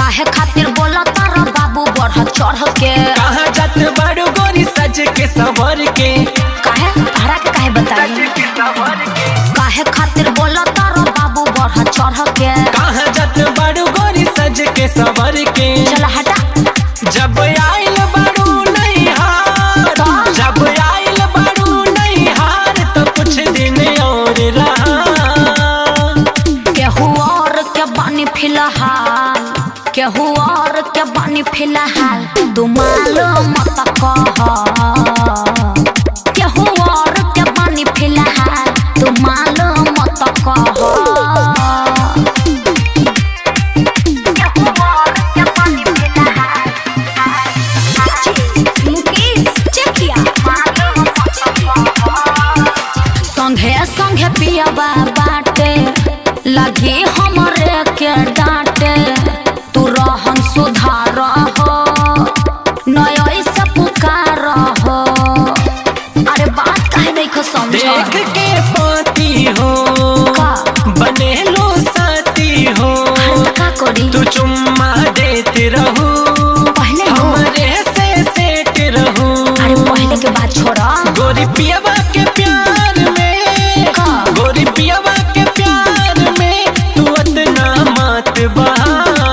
काहे खातिर बोला तारा बाबू बढ़ चढ़ के कहाँ जात बारू गोरी सज के सवर के काहे तारा के काहे बताई काहे खातिर बोला तारा बाबू बढ़ चढ़ के कहाँ जात बारू गोरी सज के सवर के चल हटा जब आइल बारू नहीं हार का? जब आइल बारू नहीं हार तो कुछ दिन और रहा केहू और के बानी फिलहाल केहू और के बानी फिलहाल तू मालूम मत कह केहू और के बानी फिलहाल तू मालूम मत कह संघे संघे पियाबा बाटे लगी हमरे के डांटे तू रहन सुधार हो नय से पुकार हो अरे बात काहे नहीं खो समझ देख के पाती हो का? बने लो साथी हो का करी तू चुम्मा देते रहो पहले हो हमरे से सेट रहो अरे पहले के बात छोड़ा गोरी पियावा के प्यार में का? गोरी पियावा के प्यार में तू इतना मत बहा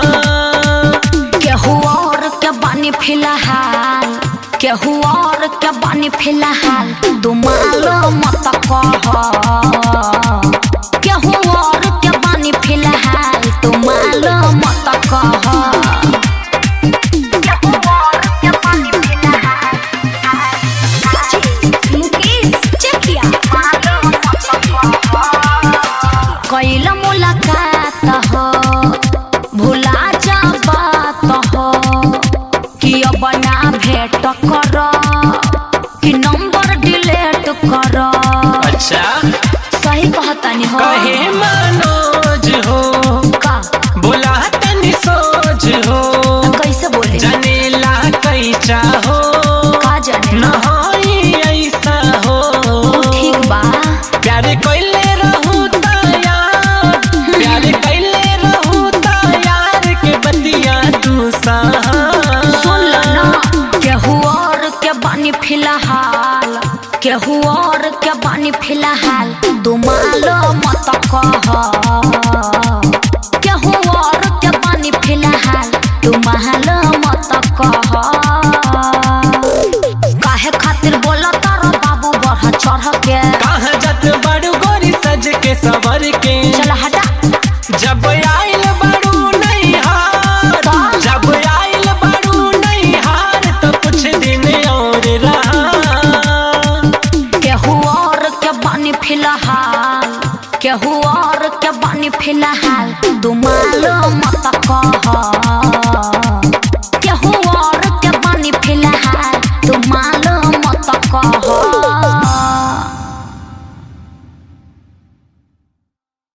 केहू और के बानी फिलहाल केहू और के बानी फिलहाल तू मालूम मत कह केहू और के बानी फिलहाल तू मालूम मत कह कैल मुलाकात हो भुला जा बात हो कि अब ना भेंट कर कि नंबर डिलीट कर अच्छा सही कहतानी हो कहे मनोज हो का बोला तनी सोच हो कैसे बोले जनेला कैचा हो का जाने नहीं ऐसा हो ठीक बा प्यार कैले रहू यार प्यार कैले रहू यार के बतिया तू सहा सुन ल ना केहू और के बानी फिलहाल केहू और के बानी फिलहाल तू मालूम मत कह केहू और के बानी फिलहाल तू मालूम मत कह काहे खातिर बोला तारा बाबू बढ़ चढ़ के कहाँ जात बारू गोरी सज के सवर के चल हटा जब आइल बारू नहीं हार का? जब आइल बारू नहीं हार तो कुछ दिन और रहा केहू और के बानी फिलहाल केहू और के बानी फिलहाल तू मालूम मत कह